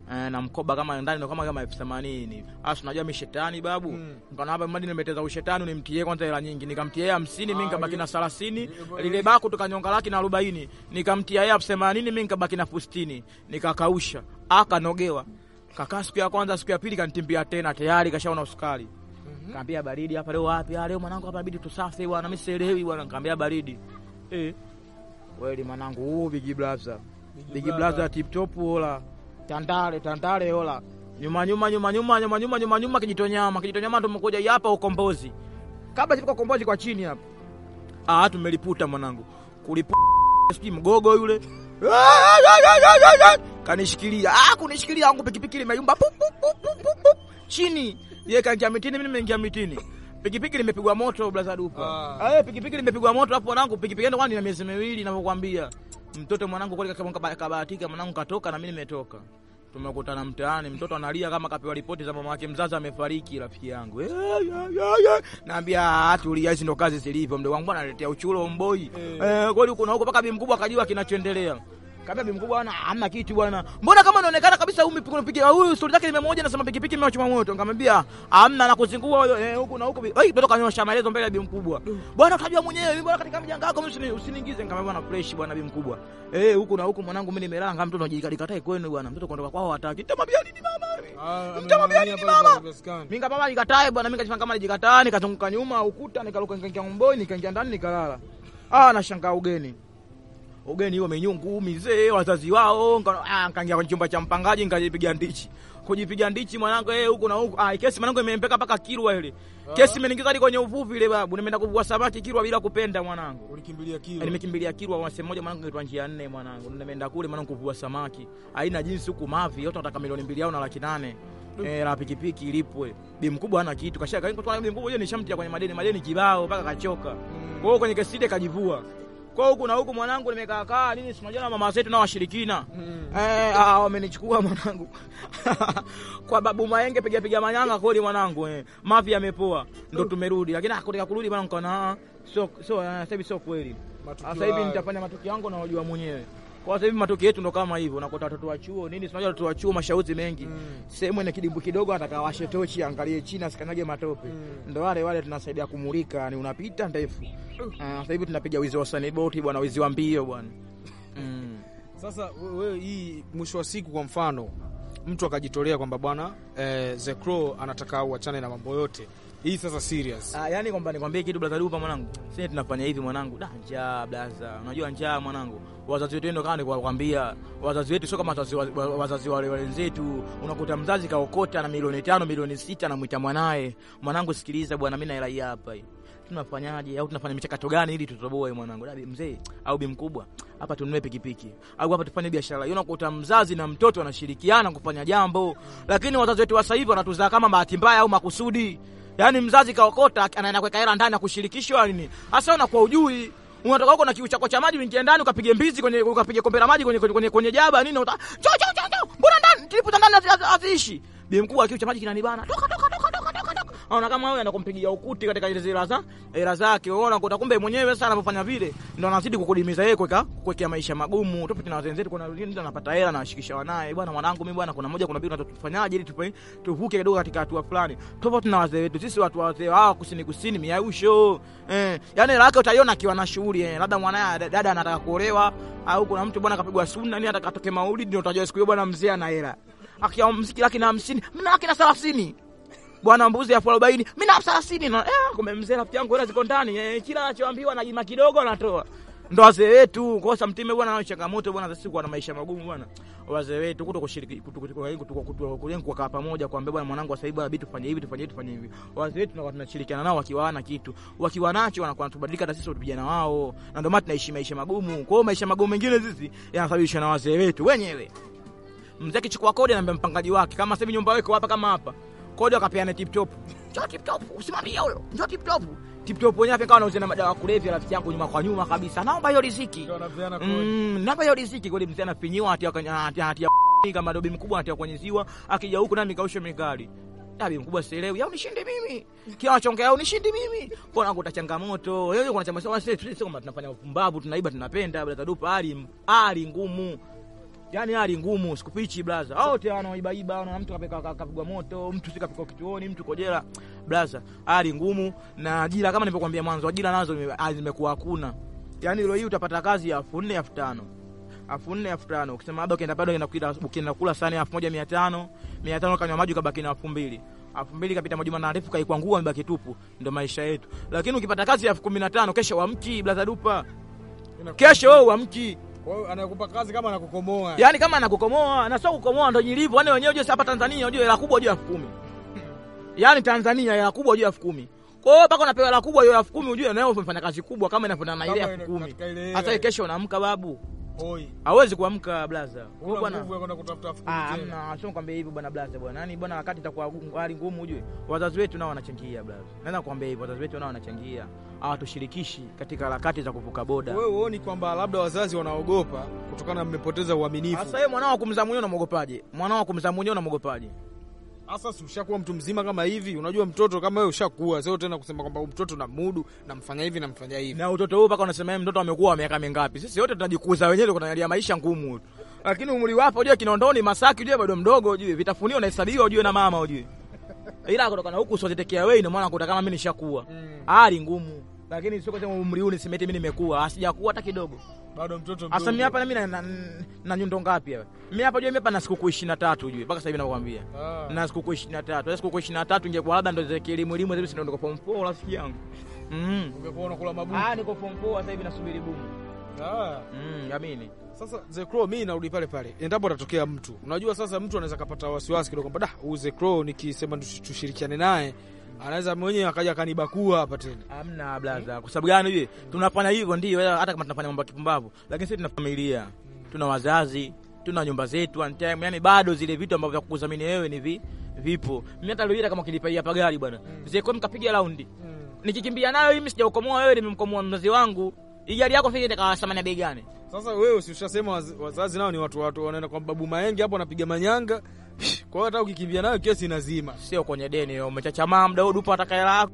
eh, na mkoba kama ndani ndo kama kama elfu themanini asa unajua mi shetani babu Mm. nikaona hapa madi nimeteza ushetani nimtie kwanza hela nyingi nikamtia yeye hamsini mi Ah, nikabaki hiyo- na thelathini hiyo- lile baku tukanyonga laki na arobaini nikamtia yeye elfu themanini mi nikabaki na elfu sitini nikakausha akanogewa kakaa siku ya kwanza siku ya pili kanitimbia tena tayari kashaona usukari kaambia baridi hapa leo wapi Ah, leo mwanangu hapa inabidi tusafe bwana mimi sielewi bwana kaambia baridi eh kweli mwanangu huu big brother big brother tip top hola tandale tandale hola nyuma nyuma nyuma nyuma nyuma nyuma nyuma nyuma kijitonyama kijitonyama tumekuja hapa ukombozi kabla sifika ukombozi kwa chini hapa ah tumeliputa mwanangu kuliputa sijui mgogo yule kanishikilia ah kunishikilia yangu pikipiki limeyumba Pup, pup, pup, pup, pup, pup. chini yeye kaingia mitini mimi nimeingia mitini pikipiki limepigwa moto blaza dupa Ah. ah. pikipiki limepigwa moto hapo mwanangu pikipiki ndio kwani na miezi miwili ninavyokuambia mtoto mwanangu kweli kama kaba- kabahatika mwanangu katoka na mimi nimetoka tumekutana mtaani mtoto analia kama kapewa ripoti za mama yake mzazi amefariki rafiki yangu Eh, ya, ya, ya. naambia "Ah, tulia hizi ndo kazi zilivyo mdogo wangu bwana analetea uchulo mboi Eh. eh, kweli huko na huko mpaka bi mkubwa akajua kinachoendelea Kaambia bi mkubwa bwana hamna kitu bwana. Mbona kama inaonekana kabisa huyu mpigo mpiga huyu stori zake nimemoja nasema pikipiki imewachoma moto. Nikamwambia hamna na kuzingua huyo eh, huku na huku. bi- Oi mtoto kanyosha maelezo mbele ya bi mkubwa. Bwana utajua mwenyewe mimi bwana katika mjanga wako mimi usini- usiniingize nikamwambia bwana fresh bwana bi mkubwa. Eh huku na huku mwanangu mimi nimelala kama mtoto anajikatae kwenu bwana. Mtoto kuondoka kwao hataki. Nitamwambia nini mama? Ah, Nitamwambia ameng'ang'ania nini pale mama? kwa Kibaskani. Mimi kama nikatae bwana, mimi kajifanya kama nijikataa, nikazunguka nyuma ukuta, nikaruka nikaingia mboi, nikaingia ndani nikalala. Ah, nashangaa ugeni. Ugeni huo menyungu mizee wazazi wao, nika- ah, nikaingia kwenye chumba cha mpangaji nikajipiga ndichi. Kujipiga ndichi mwanangu eh huko na huko. Ah, kesi mwanangu imempeka mpaka Kilwa ile. Kesi imeniingiza hadi kwenye uvuvi ile babu. Nimeenda kuvua samaki Kilwa bila kupenda mwanangu. Ulikimbilia kilo. Eh, Nimekimbilia Kilwa wa sehemu moja mwanangu inaitwa njia nne mwanangu. Nimeenda kule mwanangu kuvua samaki. Haina jinsi huku mavi, yote wanataka milioni mbili au na laki nane. Eh, la pikipiki ilipwe. Bi mkubwa hana kitu. Kashaka kwa bi mkubwa yeye nishamtia kwenye madeni, madeni kibao mpaka kachoka. Kwa hiyo kwenye kesi ile kajivua. Kwa hiyo huku na huku mwanangu nimekaa kaa nini si unajua na mama zetu na washirikina. Mm. Eh, ah, wamenichukua mwanangu. kwa babu maenge piga piga manyanga kweli mwanangu eh. Mavi yamepoa. Ndo tumerudi. Lakini akutaka kurudi bwana nikaona ah, sio sio ah, sasa hivi sio kweli. Matukio Sasa hivi hayo. nitafanya matukio yangu na wajua mwenyewe. Kwa sasa hivi matukio yetu ndo kama hivyo, unakuta watoto wa chuo nini, si unajua watoto wa chuo mashauzi mengi. Mm. Sehemu ina kidimbu kidogo ataka washe tochi angalie chini asikanyage matope. Mm. Ndo wale wale tunasaidia kumulika, ni unapita ndefu. Ah, sasa hivi tunapiga wizi wa saniboti bwana, wizi wa mbio bwana. Mm. Sasa wewe hii mwisho wa siku kwa mfano mtu akajitolea kwamba bwana eh, The Crow anataka uachane na mambo yote. Hii sasa serious. Ah, yani kwamba nikwambie kitu blaza dupa mwanangu. Sisi tunafanya hivi mwanangu. Da njaa blaza. Unajua njaa mwanangu. Wazazi wetu ndio kama nilikwambia. Wazazi wetu sio kama wazazi wa- wa- wazazi wale wenzetu. Unakuta mzazi kaokota na milioni tano, milioni sita anamwita mwanae. Mwanangu sikiliza bwana mimi na hela hii hapa hii. Tunafanyaje au tunafanya michakato gani ili tutoboe mwanangu? Dabi mzee au bi mkubwa. Hapa tununue pikipiki. Au hapa tufanye biashara. Hiyo unakuta mzazi na mtoto wanashirikiana kufanya jambo. Lakini wazazi wetu wa sasa hivi wanatuzaa kama bahati mbaya au makusudi. Yaani mzazi kaokota anaenda kuweka hela ndani ya kushirikishwa nini? Hasa unakuwa ujui. Unatoka huko na kiu chako cha maji uingie ndani ukapige mbizi kwenye ukapige kombe la maji kwenye kwenye, kwenye, kwenye jaba nini uta cho cho cho cho mbona ndani tulipo ndani hazi- haziishi. Bi mkuu kiu cha maji kinanibana. Toka toka toka toka toka toka. Anaona kama wewe anakumpigia ukuti katika ile zira za hela zake. Unaona kuta kumbe mwenyewe sasa anapofanya vile ndio anazidi kukudimiza yeye kuweka kuwekea maisha magumu. Tofauti na wenzetu kuna wengine mtu anapata hela na ashikisha wanaye. Bwana mwanangu mimi bwana kuna moja kuna mbili tunatufanyaje ili tupe tuvuke kidogo katika hatua fulani. Tofauti na wazee wetu. Sisi watu wazee hawa kusini kusini miausho. Eh, yani hela yake utaiona akiwa na shughuli eh. Labda mwanae dada anataka kuolewa au kuna mtu bwana kapigwa sunna nini ataka atoke maulidi ndio utajua siku hiyo bwana mzee ana hela. Akia mziki laki na hamsini, mna laki na thelathini bwana mbuzi elfu arobaini mi na elfu thelathini na eh, kumbe mzee rafiki yangu hela ziko ndani eh, kila anachoambiwa na jima kidogo anatoa ndo wazee wetu kosa mtime bwana nao changamoto bwana sisi kuwa na maisha magumu bwana wazee wetu kuto kushiriki kuto- kuto- kuto- kuto- kuto- kuto- kukaa pamoja kuambia bwana mwanangu sasa hivi bwana bitu tufanye hivi tufanye hivi tufanye hivi wazee wetu tunakuwa tunashirikiana nao wakiwa hawana kitu wakiwa nacho wanakuwa wanatubadilika hata sisi vijana wao na ndio maana tunaishi maisha magumu kwa hiyo maisha magumu mengine sisi yanasababishwa na wazee wetu wenyewe mzee akichukua kodi anaambia mpangaji wake kama sasa hivi nyumba yako hapa kama hapa kodi akapeana tip top njoo tip top usimamie huyo njoo tip top tip top wenyewe akawa anauzia na madawa ya kulevya rafiki yangu nyuma kwa nyuma kabisa naomba hiyo riziki Ndio anapeana kodi. mm, naomba hiyo riziki kweli mzee anafinyiwa hatia kwenye hatia hatia kama dobi mkubwa hatia kwenye ziwa akija huku nami kausha mikali Dabi mkubwa sielewi, au nishinde mimi. Kila anachongea au nishinde mimi. Mbona kuta changamoto? Yeye kuna chama sasa sisi sisi kama tunafanya upumbavu, tunaiba tunapenda bila tadupa hali hali ngumu. Yaani hali ngumu, sikufichi blaza. Wote wanaibaiba, na mtu kapika kapigwa moto, mtu si kapika kituoni, mtu kojela. Blaza, hali ngumu na ajira kama nilivyokuambia mwanzo, ajira nazo zime- ah, zimekuwa hakuna. Yaani leo hii utapata kazi ya elfu nne elfu tano elfu nne elfu tano ukisema labda ukienda bado ukienda kula ukienda kula sani elfu moja mia tano mia tano kanywa maji ukabaki na elfu mbili elfu mbili kapita majuma marefu kaikwangua mbaki tupu, ndo maisha yetu. Lakini ukipata kazi ya elfu kumi na tano kesho wamki blaza dupa, kesho wewe wamki Kwa hiyo anakupa kazi kama anakukomoa. Yaani kama anakukomoa na sio kukomoa ndo jilivyo. Yaani wenyewe unajua hapa Tanzania unajua hela kubwa juu ya elfu kumi. Yaani Tanzania hela kubwa juu ya elfu kumi. Kwa hiyo mpaka unapewa hela kubwa juu ya elfu kumi ujue nawe umefanya kazi kubwa kama inafanana na ile Kama elfu ina- kumi. katika ile Hata hela. kesho unaamka babu. Hoi. Hawezi kuamka blaza. Kwa hiyo Una bwana nguvu ya kwenda kutafuta elfu kumi Ah, tena. hamna, sio kwambia hivyo bwana blaza bwana. Yaani bwana wakati itakuwa gu- hali ngumu ujue. Wazazi wetu nao wanachangia blaza. Naweza kukwambia hivyo, wazazi wetu nao wanachangia. Hawatushirikishi katika harakati za kuvuka boda. Wewe huoni kwamba labda wazazi wanaogopa kutokana na mmepoteza uaminifu? Sasa wewe mwanao kumzaa mwenyewe unamwogopaje? Mwanao kumzaa mwenyewe unamwogopaje? Sasa si ushakuwa mtu mzima kama hivi, unajua mtoto kama wewe ushakuwa, sio tena kusema kwamba huyu mtoto namudu, namfanya hivi namfanya hivi. na utoto huu mpaka unasema yeye mtoto amekuwa miaka mingapi? Sisi wote tunajikuza wenyewe, tunaangalia maisha ngumu, lakini umri wapo ujue, Kinondoni Masaki ujue bado mdogo, ujue vitafunio unahesabiwa ujue na mama ujue, ila kutokana huku usitekea wewe, ndio maana kuta kama mimi nishakuwa Mm. hali ngumu, lakini sio kusema umri huu nisimete mimi nimekuwa, asijakuwa hata kidogo. Bado mtoto Asa mimi mdogo. hapa na mimi na, na, na nyundo ngapi hapa? Mimi hapa ujue, mimi hapa na sikukuu 23 ujue, mpaka sasa hivi nakwambia Ah. na sikukuu 23. Sasa sikukuu 23 ingekuwa labda ndo zile elimu elimu hizo, ndio ndio form 4 rafiki yangu. Mm. Ungekuwa unakula mabuku. Ah, niko form 4 sasa hivi nasubiri bumu. Ah. Mm, amini. Sasa Zekro, mimi narudi pale pale, endapo atatokea mtu, unajua sasa mtu anaweza kapata wasiwasi kidogo kwamba da, huyu Zekro nikisema tush- tushirikiane naye anaweza mwenyewe akaja akanibakua hapa tena. Hamna blaza. Kwa sababu gani hivi? Tunafanya hivyo ndio, hata kama tunafanya mambo ya kipumbavu, lakini sisi tuna familia, tuna wazazi, tuna nyumba zetu on time. Yani bado zile vitu ambavyo vya kukudhamini wewe ni vi, vipo. Mimi hata leo hii kama kilipa hii hapa gari bwana. Mzee kwa mkapiga raundi. Nikikimbia nayo mimi sijaukomoa wewe, nimemkomoa mzazi wangu. Hii gari yako fikiri itakaa thamani ya bei gani? Sasa wewe si ushasema waz, wazazi nao ni watu watu wanaenda kwa babu Maenge hapo anapiga manyanga. Kwa hiyo hata ukikimbia nayo kesi inazima. Sio kwenye deni, umechachamaa muda huu dupa ataka hela yako.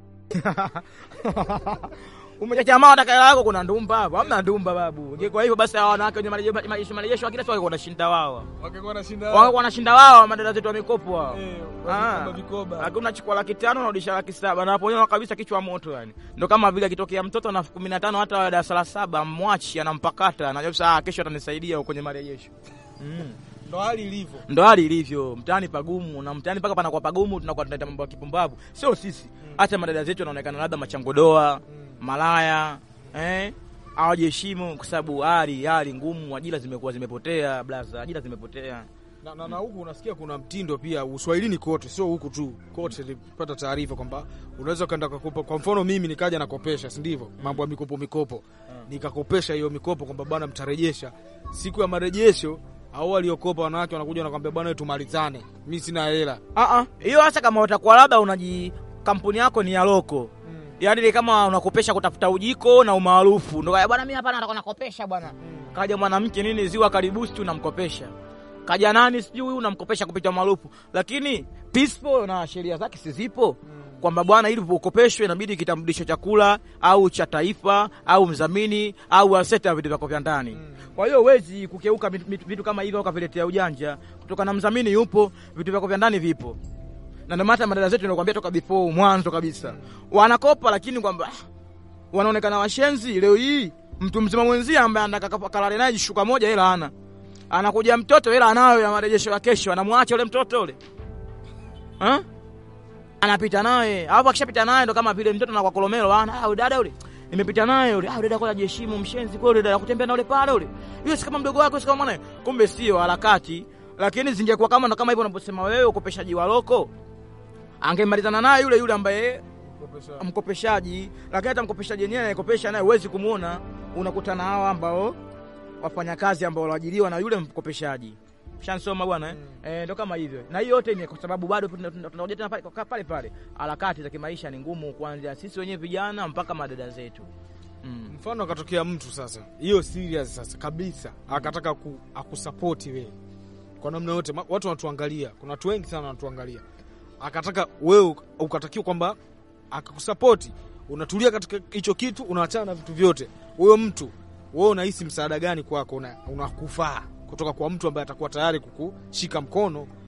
Umechachamaa ataka hela yako, kuna ndumba hapo. Hamna ndumba babu. Kwa hivyo basi hawa wanawake wenye marejesho marejesho marejesho kila siku walikuwa wanashinda wao. Wakikuwa wanashinda. Wao wanashinda wao madada zetu wa mikopo hao. Eh, Ah. kama vikoba. Lakini unachukua laki tano unarudisha laki saba na hapo kabisa kichwa moto yani. Ndio kama vile akitokea mtoto na elfu kumi na tano hata wa darasa la saba mwachi anampakata anajua sasa ah, kesho atanisaidia kwenye marejesho. Mm. Ndo hali ilivyo. Ndo hali ilivyo mtaani pagumu, na mtaani mpaka panakuwa pagumu, tunakuwa tunaita mambo ya kipumbavu. Sio sisi, hata madada zetu wanaonekana labda machangodoa, malaya, eh, hawajiheshimu kwa sababu hali hali ngumu, ajira zimekuwa zimepotea, blaza, ajira zimepotea. Na, na, na huku unasikia kuna mtindo pia uswahilini kote, sio huku tu, kote nilipata taarifa kwamba unaweza ukaenda kukopa. Kwa mfano mimi nikaja nakopesha, si ndivyo? Mambo ya mikopo mikopo, nikakopesha hiyo mikopo kwamba bwana, mtarejesha siku ya marejesho. Au waliokopa wanawake wanakuja wanakwambia, bwana, wewe tumalizane, mimi sina hela. Ah ah, hiyo hasa kama utakuwa labda unaji kampuni yako ni ya loko Yaani ni kama unakopesha kutafuta ujiko na umaarufu. Ndio kaya bwana mimi hapa nataka nakopesha bwana. Kaja mwanamke nini ziwa karibusi tu unamkopesha. Kaja nani sijui unamkopesha kupitia maarufu. Lakini peaceful na sheria zake si zipo. Kwamba bwana ili ukopeshwe inabidi kitambulisho cha kula au cha taifa au mdhamini au asset ya vitu vyako vya ndani. Kwa hiyo huwezi kukeuka vitu- vitu vitu kama hivyo ukaviletea ujanja. Kutoka na mdhamini yupo, vitu vyako vya ndani vipo na ndio maana madada zetu nakwambia toka before mwanzo kabisa wanakopa, lakini kwamba ah, wanaonekana washenzi. Leo hii mtu mzima mwenzie ambaye anataka kalale naye jishuka moja, hela ana anakuja mtoto, hela anayo ya marejesho ya kesho, anamwacha ule mtoto ule ha? anapita naye hapo. Akishapita naye ndo kama vile mtoto anakuwa kolomelo, ana ah, dada ule nimepita naye ule, ah, dada kwa jiheshimu, mshenzi kweli, dada kutembea na ule pale ule, yule si kama mdogo wako, si kama mwanae. Kumbe sio harakati, lakini zingekuwa kama ndo kama hivyo unaposema wewe, ukopeshaji wa loko angemalizana naye yule yule ambaye mkopeshaji, lakini hata mkopeshaji yenyewe anayekopesha naye huwezi kumwona. Unakutana hawa ambao wafanyakazi ambao waliajiriwa na yule mkopeshaji. Shansoma bwana eh? Eh, ndo kama hivyo, na hiyo yote ni kwa sababu bado tuna- tuna- tunakuja tena pale pale pale, harakati za kimaisha ni ngumu, kuanzia sisi wenyewe vijana mpaka madada zetu mm. Mfano akatokea mtu sasa, hiyo serious sasa kabisa, akataka ku, akusapoti wewe kwa namna yote. Ma- Watu wanatuangalia, kuna watu wengi sana wanatuangalia, akataka wewe uk- ukatakiwa kwamba akakusapoti, unatulia katika hicho kitu, unaachana na vitu vyote. Huyo mtu wewe unahisi msaada gani kwako una- unakufaa? kutoka kwa mtu ambaye atakuwa tayari kukushika mkono